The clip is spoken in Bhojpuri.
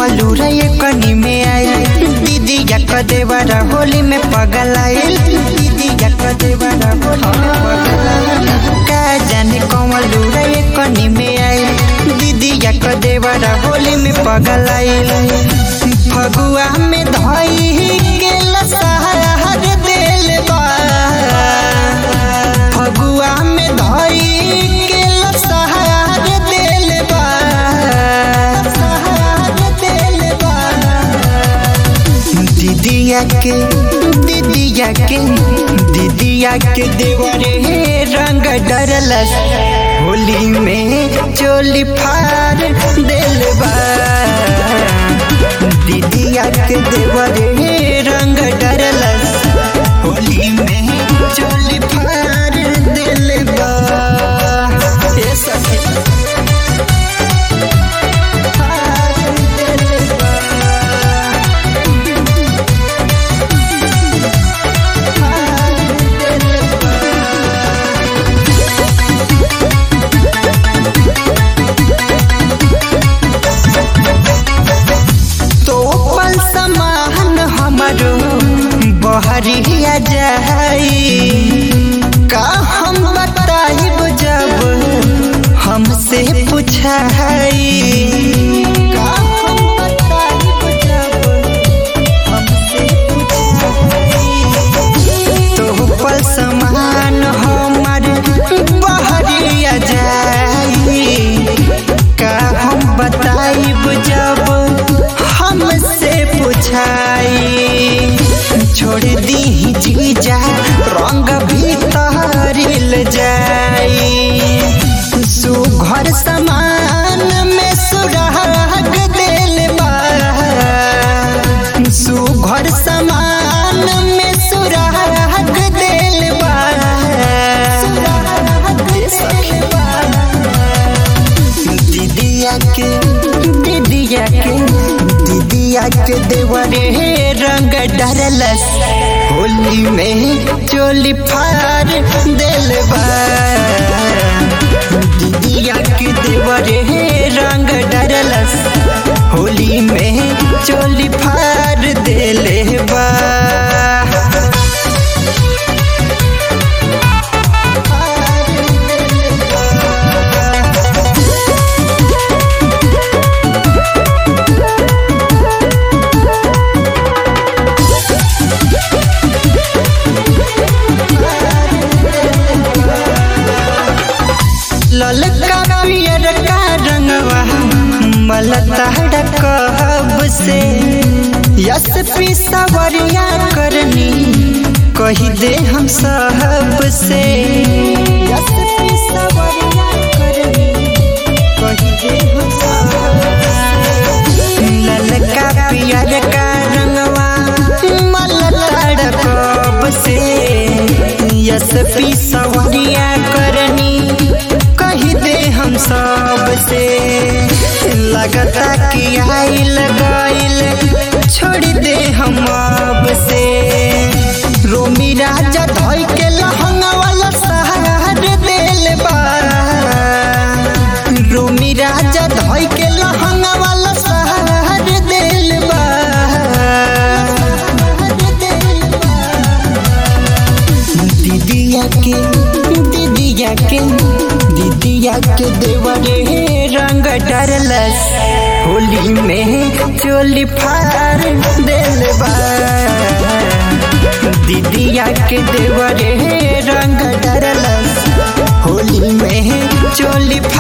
कमलू रे कनी में आई दीदी या कदेवरा होली में पगल आइल दीदी या कदेवरा होली में पगल आइल का जाने कमलू रे कनी में आई दीदी या कदेवरा होली में पगल आइल फगुआ में धई के लसहर दिल बा फगुआ में धई के लसहर दिल बा लसहर दिल बा दीदिया के दीदिया के दीदिया के देवरे रंग डरलस होली में चोली फार दिल बा दीदिया के देवरे रंग डरलस होली में चोली फार दिल बा ए सखी फार दिल बा तो पल समान हमारो बहरिया जाई का हम बताइब जब हमसे पूछाई का हम बताइब जब हमसे पूछाई तो पल समान हमार बहरिया जाई का हम बताइब जब हमसे पूछाई छोड़ दी जीजा रंग भीतर जाई सुघर समान में सुराग दिल बा सुघर समान में सुराग दिल बा सुराग दिल बा दीदिया के दीदिया के दीदिया के देवरे रंग डरलस होली में चोली फार दिल बा दीदिया के देवरे रंग डरलस होली में चोली फार दिल बा फार दिल बा। ललका पियर का रंगवा मलता कब से यस पी सवरिया करनी कही दे हम सब से यस पी सवरिया करनी कही दे हम सब से। ललका पियर का रंगवा मलता कब से यस पी सवरिया करनी कही दे हम सब से लगता कि आइल गइल छोड़ दे हम अब से रोमी राजा धोई के लहंगा वाला सहार दिल बा रोमी राजा धोई के लहंगा वाला सहार दिल बा दीदिया के दीदिया के दीदिया के देवरे रंग डरलस होली में चोली फार दिल बा दीदिया के देवरे रंग डरलस होली में चोली